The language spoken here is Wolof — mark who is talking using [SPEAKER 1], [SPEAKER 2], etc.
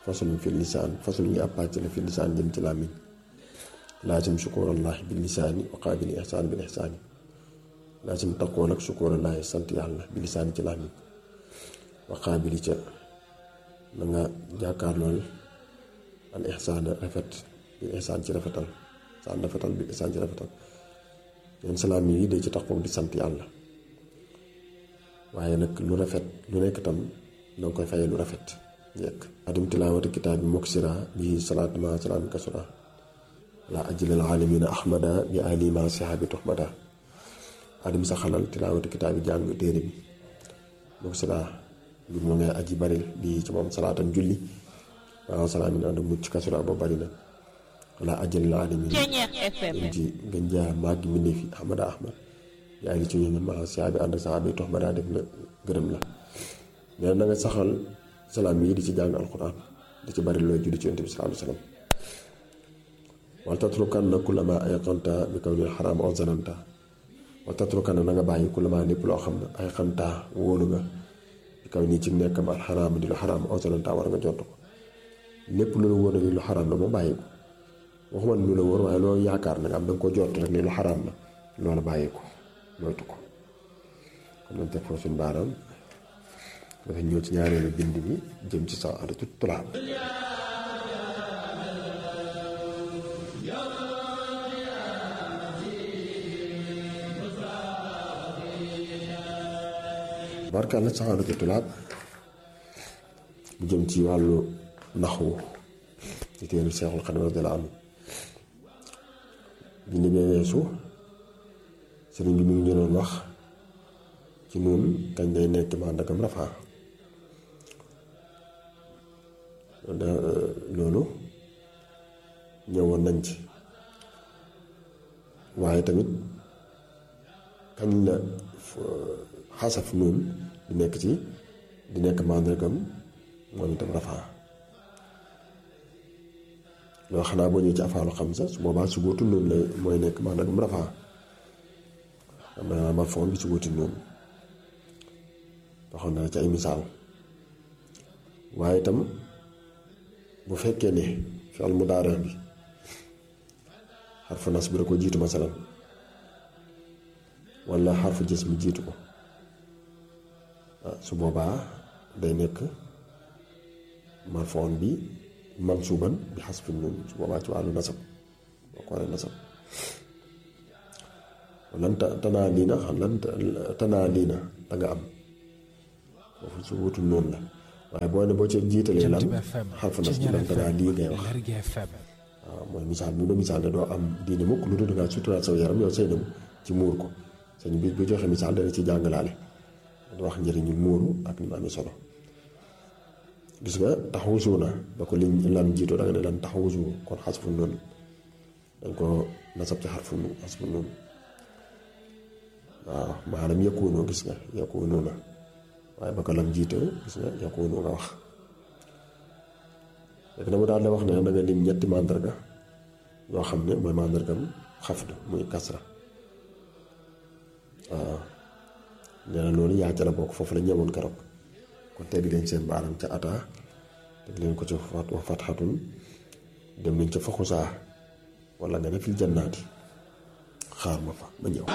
[SPEAKER 1] fasulun fi lisaan fasulun yi ab pàcc la fi lisaan jëm ci làmmiñ laasim sukurallahi bil lisaani wa qaabili ihsaan bil ihsaani laasim taqoo nag sukurallahi sant yàlla bil lisaani ci làmmiñ wa qaabili ca na nga jàkkaar lool al ihsaan rafet bil ihsaan ci rafetal saan rafetal bil ihsaan ci rafetal leen salaam yi day ci taqoo di sant yàlla waaye nag lu rafet lu nekk tam na nga koy fayee lu rafet njëkk adim tilaawati kitaab bi moksira bi salaat ma salaam kasura la ajlal alamina ahmada bi ali ma sihaabi tuhmada adim sa xalal tilaawati kitaab bi jàng téere bi moksira bi mu ngay aji baril bi ci moom salaatan julli waaw salaamin ànd mucc kasura ba bari na la ajlal alamina yéen ci gën jaa màggi mbindéef yi ahmada ahmad yaa ngi ci ñu ma sihaabi ànd sahaabi tuhmada def na gërëm la nee na nga saxal salaam yi di ci jàng alquran di ci bari looy julli ci yonent bi sallallahu alayhi wa sallam wal tatrukanna kullama ayqanta bi kawnil xaraam aw zananta wal tatrukanna na nga bàyyi kullama lépp loo xam ne ayqanta wóolu nga bi kaw nii ci nekkam al xaraam di lu xaraam aw zananta war nga jot ko lépp lu la wóor ni lu xaraam la moom bàyyi ko waxuma lu la wóor waaye loolu yaakaar nag am da nga ko jot rek ni lu xaraam la loolu bàyyi ko moytu ko kon nañ teg foofu suñu baaraam dafa ñëw ci ñaareelu bind bi jëm ci saadatu tulaab barkaal la saadatu tulaab bu jëm ci wàllu naxwu ci téeru Seexul Xadiim radiyallaahu anhu bind bee weesu sëriñ bi mu ngi ñu doon wax ci noonu kañ lay nekk màndakam rafaa loolu ñëwoon nañ ci waaye tamit kañ la xasaf noonu di nekk ci di nekk màndargam moom itam rafaa loolu xanaa boo ñëwee ci afaalu xam sa su boobaa su góotu noonu la mooy nekk màndargam rafaa am na ma foon bi su góoti noonu waxoon na ci ay misaal waaye itam bu fekkee ne fi'il mudaari bi xarfu nas bi da ko jiitu masalan walla xarfu jës mi jiitu ko su boobaa day nekk marfoon bi mansuuban bi xasfi nuun su boobaa ci wàllu nasab boo ko waree nasab lan tanaa lii na xam lan tanaa lii na da nga am foofu su wutul noonu la waaye boo ne boo ci jiitalee lan xarfu nas bi lan tanaa lii ngay wax waaw mooy misaal bi mu misaal ne doo am diine mukk lu dul dangaa suturaat saw yaram yow say dem ci muur ko sëñ bi bu joxe misaal dana ci jàngalaale du wax njëriñu muuru ak ni mu amee solo gis nga taxawusu na ba ko liñ lan jiitoo da nga ne lan taxawusu kon xasfu noonu dañ ko nasab ci xarfu xasfu noonu waaw maanaam yëkkuwunoo gis nga yëkkuwunoo na waaye ba ko lam jiitoo gis nga yëkkuwunoo nga wax léegi na mu daal di wax ne da nga lim ñetti màndarga yoo xam ne mooy màndargam xafd muy kasra waaw nee na loolu yaa ca la bokk foofu la ñëwoon keroog kon teg leen seen baaram ca ata teg leen ko ca fat wa fatxatun dem nañ ca fa xusaa wala nga ne fil jannaati xaar ma fa ma ñëw